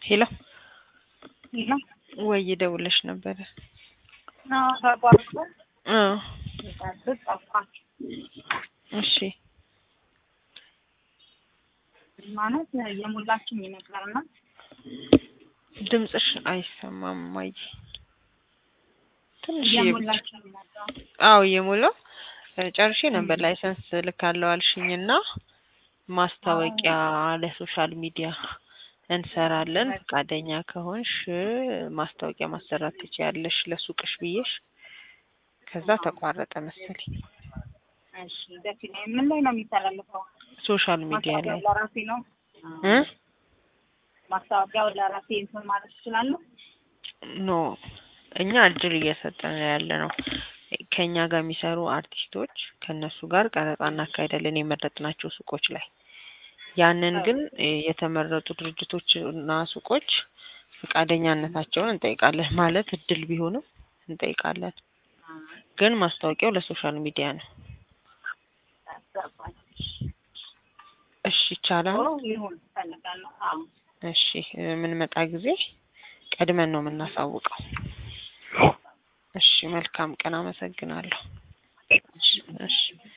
ሄሎ ሄሎ ወይ ደውለሽ ነበረ? አዎ ተቋርጦ እ ሲጠብቅ ጠፋች። እሺ ማለት የሞላችኝ ነበርና ድምፅሽ አይሰማም ማይ ትንሽ የሞላችኝ ነበር። አዎ እየሞላው ጨርሼ ነበር። ላይሰንስ ልካለው አልሽኝና ማስታወቂያ ለሶሻል ሚዲያ እንሰራለን ፈቃደኛ ከሆንሽ ማስታወቂያ ማሰራት ትችያለሽ ለሱቅሽ ብዬሽ፣ ከዛ ተቋረጠ መሰለኝ። እሺ ደስ ይላል። ምን ላይ ነው የሚተላለፈው? ሶሻል ሚዲያ ላይ ማስታወቂያው ለራሴ ነው እ ማስታወቂያው ለራሴ እንትን ማለት እችላለሁ? ኖ እኛ እድል እየሰጠን ያለ ነው። ከኛ ጋር የሚሰሩ አርቲስቶች ከነሱ ጋር ቀረጻ እናካሄዳለን የመረጥናቸው ሱቆች ላይ። ያንን ግን የተመረጡ ድርጅቶች እና ሱቆች ፈቃደኛነታቸውን እንጠይቃለን። ማለት እድል ቢሆንም እንጠይቃለን። ግን ማስታወቂያው ለሶሻል ሚዲያ ነው። አስገባኝ። እሺ ይቻላል። ጥሩ ይሁን እፈልጋለሁ። አዎ እሺ የምንመጣ ጊዜ ቀድመን ነው የምናሳውቀው። እሺ መልካም ቀን። አመሰግናለሁ። እሺ